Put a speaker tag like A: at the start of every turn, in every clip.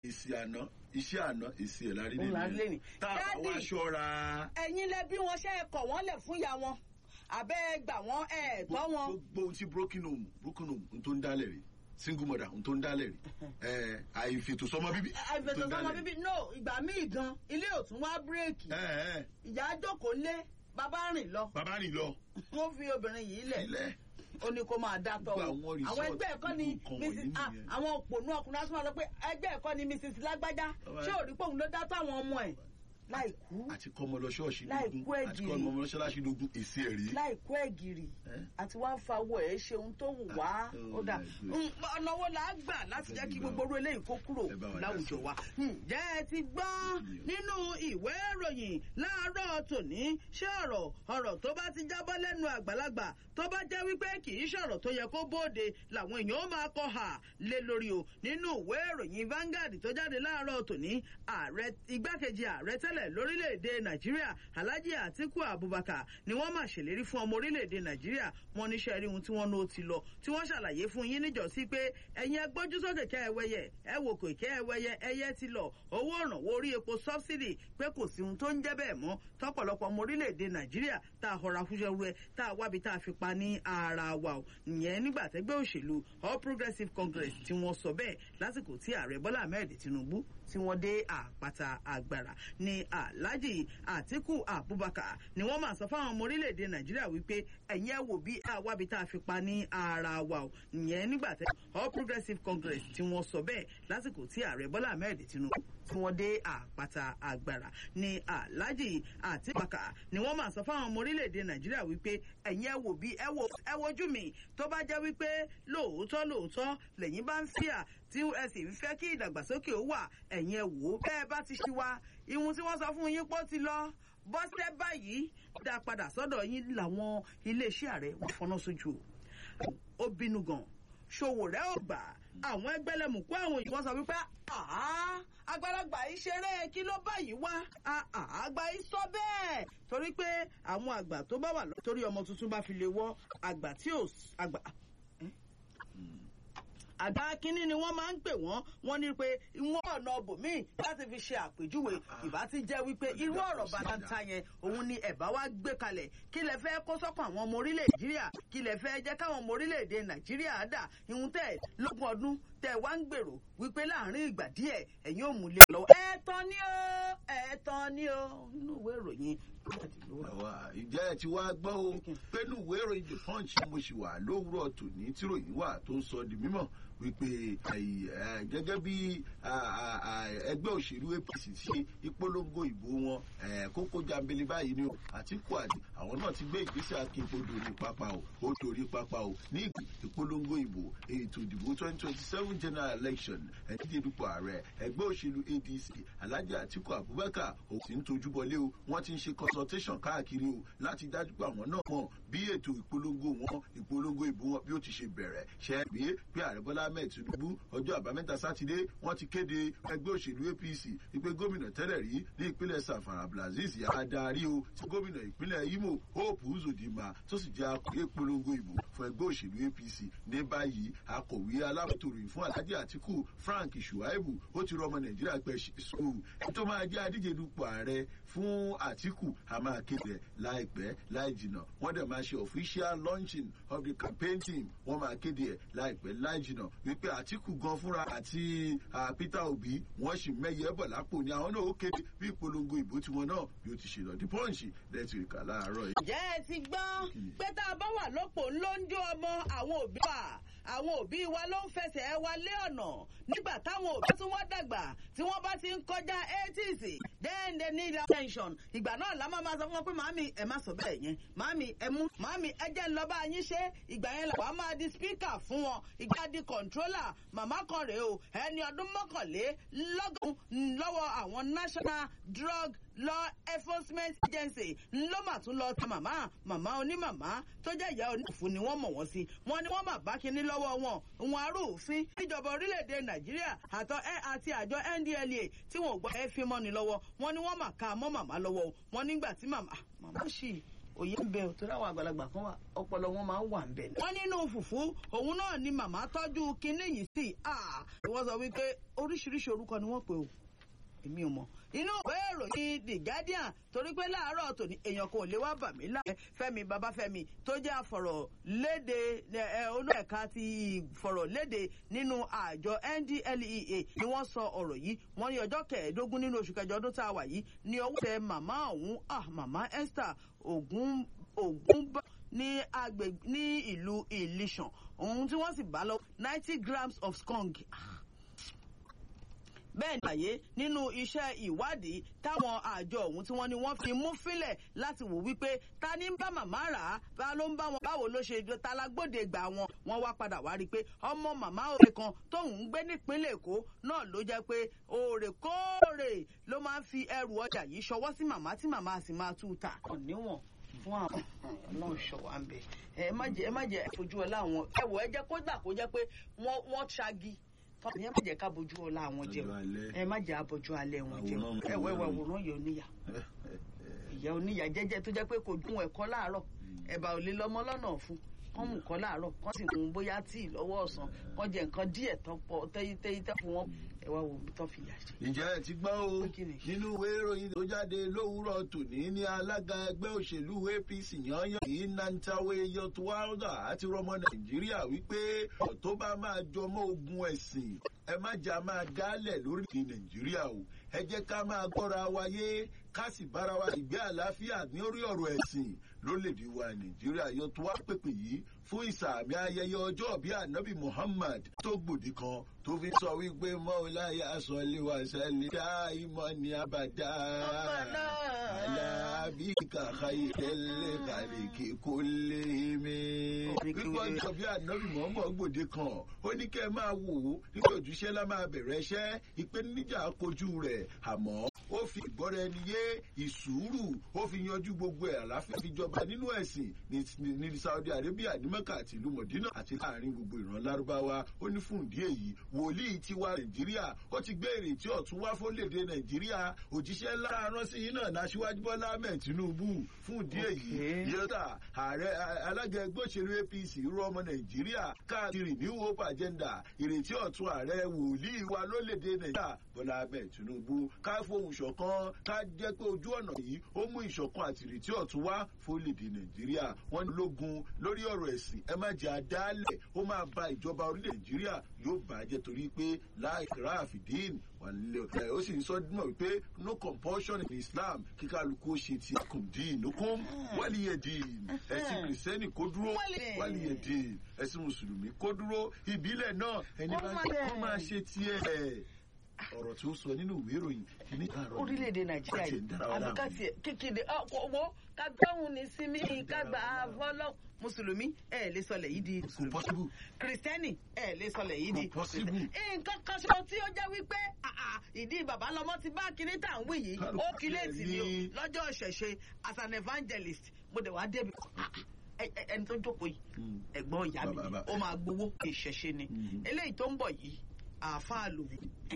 A: èsì àná iṣẹ́ àná èsì ẹ̀ lárí
B: Òun la rí lẹ́nìí.
A: tá a bá wá
B: Daddy.
A: ṣọ́ra
B: ẹ̀yin lẹ bí wọn ṣe é kọ̀ wọ́n lẹ̀ fún ìyá wọn àbẹ́ gbà wọ́n ẹ̀ tọ́ wọn.
A: gbogbo ohun tí broken home broken home ohun tó ń dálẹ̀ rí single mother ohun tó ń dálẹ̀ rí ẹ àìfètò sọmọ bíbí ohun tó
B: àìfètò
A: ń
B: sọmọ
A: dálẹ̀ rí.
B: bíbí no ìgbà míì gan ilé òtún wá bírèkì
A: ẹ ẹ
B: ìyá jókòó lé bàbá rìn lọ
A: bàbá rìn lọ
B: wọ́n fi obìnrin yìí lẹ̀
A: ilẹ̀
B: ó ní kó máa dá tọ́
A: Gbogbo
B: o
A: àwọn resort,
B: àwọn ẹgbẹ́ ẹ̀kọ́ ni
A: gbogbo nǹkan
B: mrs
A: wọ̀nyí
B: ah,
A: nìyẹn.
B: àwọn òpònú ọkùnrin á tún máa lọ pé ẹgbẹ́ ẹ̀kọ́ ni mrs lágbájá
A: Ọba-
B: ṣé ò rí pòun ló dá tọ́ àwọn ọmọ ẹ̀ láì kú
A: àti kọ́ ọmọ lọ ṣọ́ọ̀ṣì
B: Láì
A: lógún
B: kú
A: àti
B: ẹ̀gìrì.
A: kọ́ ọmọ lọ ṣọ́ọ̀ṣì lógún èsì ẹ̀ rí.
B: láì kú ẹ̀gìrì
A: Eh?
B: àti wá ń fa owó ẹ̀ ṣe ohun tó wù wá
A: Oh
B: ó dà
A: my God.
B: Mm, ọ̀nà wo là á gbà láti jẹ́ kí gbogbo orú eléyìí kó kúrò
A: Ẹ bá wa dá
B: láwùjọ
A: sí.
B: wa. ǹjẹ́ ẹ ti gbọ́ nínú ìwé ìròyìn láàárọ̀ tòní ṣé ọ̀rọ̀ ọ̀rọ̀ tó bá ti jábọ́ lẹ́nu àgbàlagbà tó bá jẹ́ wípé kì í ṣọ̀rọ̀ tó yẹ kó bóde làwọn èèyàn ó máa kọ hà lé lórí o nínú ìwé ìròyìn Vanguard tó jáde láàárọ̀ tòní ààrẹ igbákejì ààrẹ tẹ́lẹ̀ lórílẹ̀‐èdè Nàìjíríà Alhaji Atiku Abubakar ni wọ́n máa ṣèlérí fún ọmọ orílẹ̀‐èdè Nàìjíríà wọn níṣẹ́ rí ohun tí wọ́n ló ti lọ tí wọ́n ṣàlàyé fún yín níjọ́sí pé ẹ̀yin ẹgbójú sókè kẹ́ ẹ wẹyẹ ẹ wò kò kẹ́ ẹ wẹyẹ ẹyẹ ti lọ owó ìrànwọ́ orí epo sọ́bsidì pé kò sí ohun tó ń jẹ́ bẹ́ẹ̀ mọ́ tọ́pọ̀lọpọ̀ ọmọ orílẹ̀‐èdè Nàìjíríà tá a họra fúnṣẹ́ rẹ tá a wábi tá a fi pa ní ara wa o ìyẹn nígbà tẹ́gbẹ́ òṣèlú All Progressives Congress tí wọ́n sọ bẹ́ẹ̀ lásìkò tí ààrẹ Bọ́lá Ahmed Tinubu tí wọ́n dé àpáta agbára ní Alhaji Atiku Abubakar ni wọ́n máa sọ fáwọn ọmọ orílẹ̀-èdè Nàìjíríà wípé ẹ̀yin ẹ̀ wò bí àwábi tá a fi pa ní ara wa o ìyẹn nígbà tẹ́ All Progressives Congress tí wọ́n sọ bẹ́ẹ̀ lásìkò tí ààrẹ Bọ́lá Ahmed Tinubu tí wọ́n dé àpáta agbára ní Alhaji Atiku Abubakar ni wọ́n máa sọ fáwọn ọmọ orílẹ̀-èdè Nàìjíríà wípé ẹ̀yin ẹ̀ wò bí ẹ wò ẹ wojú mi tó bá jẹ́ wípé lóòótọ́ lóòótọ́ lẹ́yìn bá ń fíà tí ẹ sì ń fẹ́ kí ìdàgbàsókè ó wà ẹ̀yin ẹ wò ó bẹ́ẹ̀ bá ti ṣí wa ìhun tí wọ́n sọ fún yín pọ́ ti lọ bọ́sẹ̀ báyìí dá padà sọ́dọ̀ yín làwọn iléeṣẹ́ ààrẹ wọ́n fọná sójú o ó bínú gan ṣòwò rẹ̀ ò gbà àwọn ẹgbẹ́lẹ́mùkú àwọn òyìnbó sọ wípé àá àgbàlagbà yìí ṣeré kí ló báyìí wá àá àgbà yìí sọ bẹ́ẹ̀ torí pé àwọn àgbà tó bá wà lọ torí ọmọ tuntun bá fi lè wọ àgbà tí ò s- àgbà àgbà kínní ni wọ́n máa ń pè wọ́n wọ́n ní pé wọ́n ọ̀nà bòmíì láti fi ṣe àpèjúwe ìbá ti jẹ́ wípé irú ọ̀rọ̀ bàtàntà yẹn òun ni ẹ̀bá wa gbé kalẹ̀ kí lẹ fẹ́ kó sọ́kàn àwọn ọmọ orílẹ̀ nàìjíríà kí lẹ fẹ́ jẹ́ káwọn ọmọ orílẹ̀-èdè nàìjíríà dà ìhun tẹ̀ lógún ọdún tẹ̀ wá ń gbèrò wípé láàrin ìgbà díẹ̀ ẹ̀yin ò mú lé lọ́wọ́. ẹ̀ẹ̀tàn ni ó ẹ̀ẹ̀tàn ni ó nínú ìwé ìròyìn
A: àwa ìjẹ́ ẹ ti wá gbọ́ o pẹ̀lú ìwé ìròyìn the punch mo sì wà lówùúrọ̀ tòní tíròyìn wà tó ń sọ di mímọ̀ wípé ẹ̀yì, ẹ̀, gẹ́gẹ́ bí à, à, à, ẹgbẹ́ òṣèlú APC ṣe ìpolongo ìbò wọn ẹ̀, kókó jambele báyìí ni o Àtíkù àdì àwọn náà ti gbé ìgbésẹ̀ akínpo dorí pápá o ó dorí pápá o ní ìgbì ìpolongo ìbò ètò ìdìbò twenty twenty seven general election ẹ̀díje dupò ààrẹ ẹgbẹ́ òṣèlú ADC Alhaji Àtíkù Abubakar ò sì ń tojú bọlé o wọ́n ti ń ṣe consultation káàkiri o láti dájú pé àwọn náà mọ̀ bí ètò ìpolongo wọn ìpolongo ìbò wọn bí ó ti ṣe bẹ̀rẹ̀ ṣe é gbé pé ààrẹ Bọ́lá Ahmed Tinubu ọjọ́ àbámẹ́ta sátidé wọ́n ti kéde ẹgbẹ́ òṣèlú APC wípé gómìnà tẹ́lẹ̀ rí ní ìpínlẹ̀ Zamfara Abdulaziz Yàrá darí o tí gómìnà ìpínlẹ̀ Imo Hope Uzodinma tó sì jẹ́ akọ̀wé ìpolongo ìbò fún ẹgbẹ́ òṣèlú APC ní báyìí akọ̀wé alábòtòròyìn fún Alhaji Atiku Frank Shuaibu ó ti rọ ọmọ Nàìjíríà pé sùúrù ẹni tó máa jẹ́ adíje dupò ààrẹ fún Atiku a máa kéde láìpẹ́ láì jìnà wọ́n dẹ̀ máa ṣe official launching of the campaign team wọ́n máa kéde ẹ̀ láìpẹ́ láì jìnà wípé Atiku gan fúnra àti ah, Peter Obi wọ́n sì mẹ́yẹ bọ̀ lápò ní àwọn náà ó kéde bí ìpolongo ìbò tiwọn náà bí ó ti ṣe lọ The Punch lẹ́tì ìkà láàárọ̀ yìí.
B: ǹjẹ́ ẹ ti gbọ́ pé tá a bá wà lọ́pọ̀ ló ń jó ọmọ àwọn òbí wa àwọn òbí wa ló ń fẹsẹ̀ wa lé ọ̀nà nígbà táwọn òbí tí wọ́n dàgbà tí wọ́n bá ti ń kọjá eighties then they need attention ìgbà náà la máa ma sọ fún wọn pé màámi ẹ má sọ bẹ́ẹ̀ yẹn màámi ẹ mú màámi ẹ jẹ́ ń lọ bá yín ṣe ìgbà yẹn làwọn máa di speaker fún wọn ìgbà di controller màmá kan rèé o ẹni ọdún mọ́kànlélọ́gọ́rùn-ún lọ́wọ́ àwọn national drug law enforcement agency ló mà tún lọ ta màmá màmá onímàmá tó jẹ́ ìyá onífún ni wọ́n mọ̀ wọ́n sí wọ́n ní wọ́n mà bá kinní lọ́wọ́ wọn òun arúfin níjọba orílẹ̀-èdè nàìjíríà àtọ ẹ àti àjọ ndlea tí wọn ò gbọ́ ẹ fi mọ́ni lọ́wọ́ wọ́n ní wọ́n mà ká mọ́ màmá lọ́wọ́ o wọ́n nígbà tí màmá màmá sì òye ń bẹ ò tó dáwọn àgbàlagbà kan wà ọpọlọ wọn máa ń wà ń bẹ. wọ́n nínú fùfú òun náà ni màmá tọ́jú kinní yìí sí wọ́n sọ wípé oríṣiríṣi orúkọ ni wọ́n pè ó èmi ò mọ̀ inú ìwé ìròyìn the guardian torí pé láàárọ̀ tòní èèyàn kò lè wá bà mí láàyè fẹ́mi babafẹ́mi tó jẹ́ àfọ̀rọ̀lédè olú ẹ̀ka ti ìfọ̀rọ̀lédè nínú àjọ ndlea ni wọ́n sọ ọ̀rọ̀ yìí wọ́n ní ọjọ́ kẹẹ̀ẹ́dógún nínú oṣù kẹjọ ọdún tá a wà yìí ní ọwọ́ tẹ màmá ọ̀hún ah màmá esther ogun ogun ní agbègbè ní ìlú ìlísàn ohun tí wọ́n sì bá lọ ninety grams of skunk bẹ́ẹ̀ ni àyè nínú iṣẹ́ ìwádìí táwọn àjọ ọ̀hún tí wọ́n ní wọ́n fi mú fílẹ̀ láti wò wípé ta ni ń bá màmá rà á bá ló ń bá wọn báwo ló ṣe ta lágbóde gbà wọn wọ́n wá padà wá rí i pé ọmọ màmá òde kan tóun ń gbé nípínlẹ̀ èkó náà ló jẹ́ pé òrèkóòrè ló máa ń fi ẹrù ọjà yìí ṣọwọ́ sí màmá tí màmá sì máa tú ta. níwọ̀n fún àwọn ọlọ́run ṣọ̀wá ń bẹ̀ ẹ má jẹ́ ẹ má jẹ́ fojú ọlá àwọn ẹ̀wọ̀ ẹ jẹ́ kó gbà kó jẹ́ pé wọ́n ṣagi fọlọ yẹn má jẹ ká bojú ọlá àwọn jẹ o ẹ má jẹ àbọjú alẹ wọn jẹ o ẹ wẹ wẹ wòrán yẹ oníyà ìyá oníyà jẹjẹ tó jẹ pé kò dún ẹ̀kọ́ láàárọ̀ ẹ̀bà ò lè lọ́mọ lọ́nà fún kán mú kọ́ láàárọ̀ kán sì mú bóyá tíì lọ́wọ́ ọ̀sán kán jẹ nǹkan díẹ̀ tán pọ̀ tẹ́yítẹ́yí tẹ́ fún wọn ẹ wá wo tán fi yà jẹ.
A: ǹjẹ́ ẹ ti gbọ́ o nínú ìwé ìròyìn tó jáde lówùúrọ̀ tòní ní alága ẹgbẹ́ òṣèlú apc yanyan yìí nantawe yọtuwalda àti rọmọ nàìjíríà wípé tó bá máa jọmọ́ ogun ẹ̀sìn ẹ má jà máa dálẹ̀ lórílẹ̀ nàìjíríà o ẹ jẹ́ ká máa gbọ́ra wáyé ká sì bára wa ìgbé àlàáfíà ní orí ọ̀rọ̀ ẹ̀sìn lórílẹ̀‐èdè wa nàìjíríà yọ tó wá pèpè yìí fún ìsàmì ayẹyẹ ọjọ́ bíi anabi muhammad tó gbòdì kan tó fi sọ wípé mọ́ọ̀láyà sọ̀lẹ̀ wà sẹ́lẹ̀ dá ìmọ̀ ní abàdá alábí kàkà ìtẹ́lẹ̀ kàlẹ́kì kó lé mi. wípé ọjọ́ bíi anabi muhammad gbòdì kan ó ní kẹ́ ẹ máa wò ó nígbà òjúṣe lá máa bẹ̀rẹ̀ iṣẹ́ ìpèníjà kojú rẹ̀ àmọ́ ó fi ìgbọ́ra ẹni yé ìsúrù ó fi yanjú gbogbo ẹ̀ àláfíà fi jọba nínú ẹ̀sìn ní saudi arabia ní mẹ́kà àti ìlú mọ̀dínà àti láàrin gbogbo ìran lárúbáwá ó ní fún ìdí èyí wòlíì tiwa nàìjíríà ó ti gbé ìrètí ọ̀tún wá fólèdè nàìjíríà òjíṣẹ́ ńlá rán sí yín náà náṣíwájú bọ́lá ahmed tinubu fún ìdí èyí yọta ààrẹ alága ẹgbẹ́ òṣèlú apc rú ọmọ nàìjíríà káàkiri new hope agenda ìrètí ọ̀tún ààrẹ wòlíì wa lólèdè nàìjíríà bọ́lá ahmed tinubu ká fohùn ṣọ̀kan ká jẹ́ pé ojú ọ̀nà yìí ó mú ìṣọ̀kan àti ìrètí ọ̀tún wá fólèdè nàìjíríà wọ́n ní lógun lórí ọ̀rọ̀ ẹ̀sìn ẹ má jẹ́ àdálẹ̀ ó máa ba ìjọba orílẹ̀ nàìjíríà yóò bàjẹ́ torí pé láìkírá àfìdín ó sì ń sọ dímọ̀ wípé no compulsion in islam kíkálukú ṣe ti kùndín nukún wálìyẹ̀dín ẹ̀sìn kìrìsìtẹ́nì kó dúró wálìyẹ̀dín ẹ̀sìn mùsùlùmí kó dúró ìbílẹ̀ náà ẹni bá kọ́ máa ṣe tiẹ̀ ọ̀rọ̀ tí ó sọ nínú ìwé ìròyìn kìíní àárọ̀
B: orílẹ̀-èdè nàìjíríà yìí àbíkàtì kékeré ọwọ́ kágbáhùn ní sinmi kágbá fọlọ́ mùsùlùmí ẹ lè sọlẹ̀ yìí di mùsùlùmí kìrìsìtẹ́nì ẹ lè sọlẹ̀ yìí di nǹkan kan ṣe tí ó jẹ́ wípé ìdí bàbá lọmọ ti bá kinní tà ń wí yìí ó kílẹ̀tì ni o lọ́jọ́ ìṣẹ̀ṣe as an evangelist mo dẹ̀ wá débi ẹni tó jókòó yìí ẹ̀gbọ́n ìyá mi ó máa gbowó ìṣẹ̀ṣe ni eléyìí tó ń bọ̀ yìí àáfàá lòun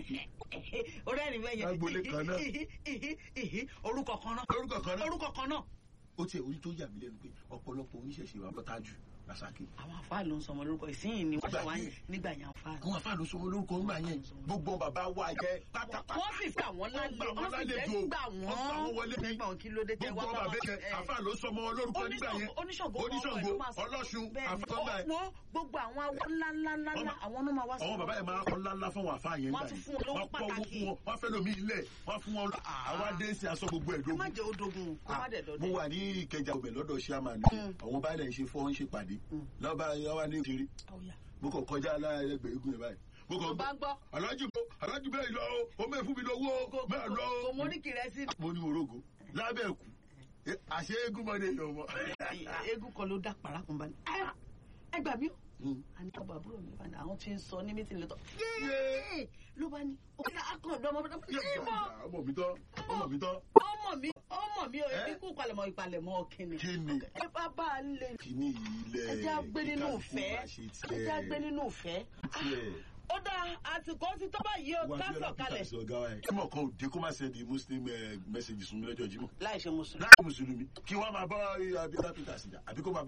B: orí ẹni bẹ́ẹ̀
A: Agboolé kan náà.
B: yẹn orúkọ kan náà
A: orúkọ kan náà
B: orúkọ kan náà.
A: ó tiẹ̀ orí tó yà mí lẹ́nu pé ọ̀pọ̀lọpọ̀ oníṣẹ̀ṣe wa bọ́tà jù lásàkè.
B: àwọn àfáà ló ń sọmọ lórúkọ ìsíyìn ni wọ́n ṣe wá yẹn nígbà yẹn àfáà.
A: àwọn afáàlú sọ olórúkọ ńgbà yẹn gbogbo bàbá wa jẹ pátápátá.
B: wọ́n sì fẹ́ àwọn lálẹ́
A: Wọ́n
B: wọ́n sì
A: lálejò.
B: fẹ́ gbà
A: Wọ́n gbà wọ́n wọlé ní.
B: nígbà wọn kí ló dé tẹ́ wá
A: gbogbo
B: bá
A: bàbá
B: wọn.
A: yẹn
B: ẹ,
A: afáàlú sọmọ olórúkọ nígbà yẹn
B: oníṣàngó
A: oníṣàngó ọlọ́ṣun àfọ̀gbà yẹn.
B: wo gbogbo àwọn awọ ńláńláńlá
A: Ọmọ-
B: àwọn náà máa wá
A: àwọn bàbá yẹn máa kọ́ ńláńlá fún wọn àfáà yẹn
B: Wọ́n
A: gbà
B: tún
A: yẹn.
B: fún wọn lówó
A: wọ́n pọ̀ owó
B: pàtàkì.
A: fún wọn wọ́n fẹ́ lómi ilẹ̀ wọ́n fún wọn àwọn adéǹsì aṣọ gbogbo
B: ẹ má
A: ẹ̀dógún.
B: jẹ́ odogun kó má dẹ̀
A: mo
B: dọ̀dẹ̀.
A: wà ní ìkẹjà ọbẹ̀ lọ́dọ̀ ṣíàmà ní àwọn baálẹ̀ ń ṣe fọ́ ń ṣe pàdé lọ́ba yọwá ní ìṣeré mo kàn kọjá aláàrẹ̀gbẹ̀ igun yẹn báyìí mo kàn
B: Mo bá gbọ́.
A: alájú bò alájú bẹ́ẹ̀ lọ o ó mẹ́ fún mi lọ́wọ́ o bẹ́ẹ̀ lọ
B: kò
A: o.
B: mọ oríkì rẹ sí.
A: mo ní orogo lábẹ́ ẹ̀kú Eh, àṣé eégún mọ́ni èèyàn mọ́.
B: eégún kan ló dá parakùn bá ní. ẹ gbà mí o. àní ọba àbúrò mi bá ní àwọn tí ń sọ ní mítìlì lọ́tọ̀. yéé ló bá ní òkè akọ̀dọ̀ ọmọ bàbá mi.
A: ọmọ mi tọ́ ọmọ mi tọ́
B: ọmọ mi ọmọ mi ò
A: Eh?
B: ikú palẹ̀mọ́ ìpalẹ̀mọ́ kìnnì.
A: kí ni
B: ẹ bá bá a lè.
A: kí ni ilẹ̀
B: ẹ jẹ́ àgbé nínú
A: kíkálukú
B: ìfẹ́
A: máa ṣe
B: ẹ jẹ́ àgbé
A: tiẹ̀
B: nínú ìfẹ́.
A: tiẹ̀
B: ó dá àsìkò ti tó báyìí ó ká sọ̀kalẹ̀.
A: kímọ̀ kan ò dé kó má ṣe di muslim message sún mi lọ́jọ́ jímọ̀
B: láì ṣe mùsùlùmí.
A: láì mùsùlùmí kí wọ́n máa bá abiola peter sí àbí kó máa bá